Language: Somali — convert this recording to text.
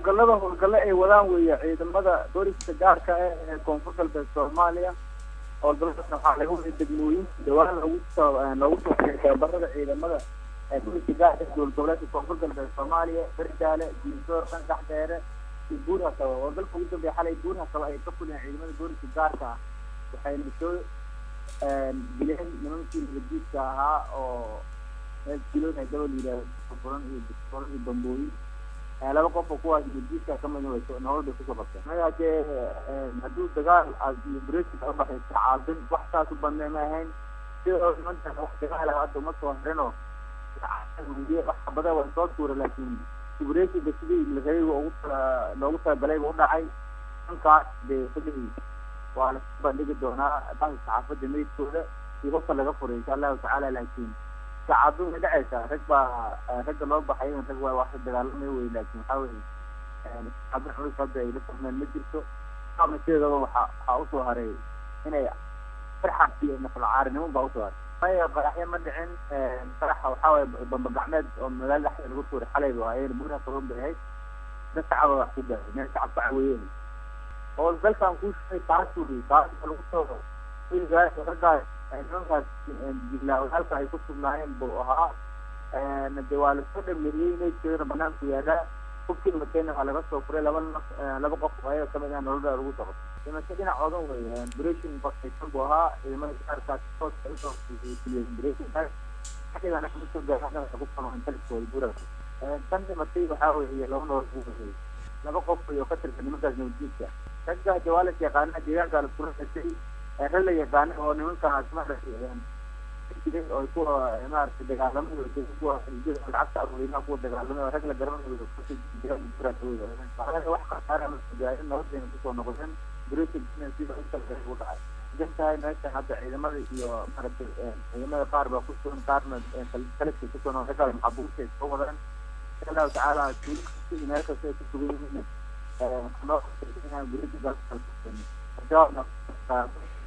howlgallada howlgalle ay wadaan weeye ciidamada booliska gaarka ah ee koonfur galbeed soomaaliya howlgalladaasna waxaa laga waday degmooyinka dhawaan loogu soo loogu soo xiray tababarada ciidamada booliska gaarka ee dowlad goboleedka koonfur galbeed soomaaliya berjaale diisoor qandax dheere iyo buur hasaba howlgalka ugu dambeeya xalay buur hasaba ay ka fuliyeen ciidamada booliska gaarka ah waxayna soo dileen nimankii nabadiidka ahaa oo kilood haddaba la yidhahdo furan iyo furan iyo bambooyin laba qof oo kuwaas nabadiidka kamidna way nolol bay kusoo qabteen maya hadee hadduu dagaal iyo brexit ka baxay caabin wax saas u badnay ma ahayn sidoo nimankan wax dagaal ah hadda uma soo harinoo wax xabada way soo tuura laakiin brexitga sidii lagayga ugu tala loogu talagalay buu udhacay dhankaas dee xilligii waa la bandhigi doonaa dhanka saxaafadda meydkooda iyo hofka laga furay insha allahu tacaala laakiin saacadu way dhacaysaa rag baa ragga loo baxay rag waa wax dagaalamay wey laakiin waxaa weye saacado culus hadda ay la fahmeen ma jirto qaabna sideedaba waxa waxaa usoo haray inay farxas iyo nafalcaarinimo baa usoo haray maya qaraxyo ma dhicin qaraxa waxaa waye bamba gacmeed oo magaalada dhexdeeda lagu tuuray xalay ba ayayna buuraha kaban bay ahayd dad shacaba wax ku gaaray meel shacab ka caweeyeen howlgalkan kuu sheegay taas wey taas lagu soo wiilgaas raggaas nimankaas jilaawalka ay ku sugnaayeen buu ahaa de waa lasoo dhameeyey meydkeedana banaanku yaalaa hubkii watayna waa laga soo furay laba naf laba qof oo ayaga kamid ah nololda lagu dabo dhimasho dhinacoodan wey bration bakaysan buu ahaa ciidamada gaarkaas toos ay usoo fuliyeen bration xilligana kusoo gaarana waxay ku samaan taliskooda buuraha tan dhimatay waxaa weeye laba nolol buu wayay laba qof iyo ka tirsan nimankaas nabadjiidka ragga jawaalas yaqaana deegaanka la kula dhashay rag la yaqaana oo nimankaas maaragtay oo kuwa maaragtay dagaalamay kuwa lacagta arweynaha kuwa dagaalamay oo rag la garanayo wax khasaara ma gaarin nabadayna kusoo noqdeen brexit sida utalgalay buu dhacay idan tahay meeshan hadda ciidamada iyo maaragtay ciidamada qaar baa ku sugan qaarna taliska ku sugan raggaas maxabuurta ay soo wadaan insha allahu tacaala tuulo kasta iyo meel kasta ay ku sugan yihiin noo brexit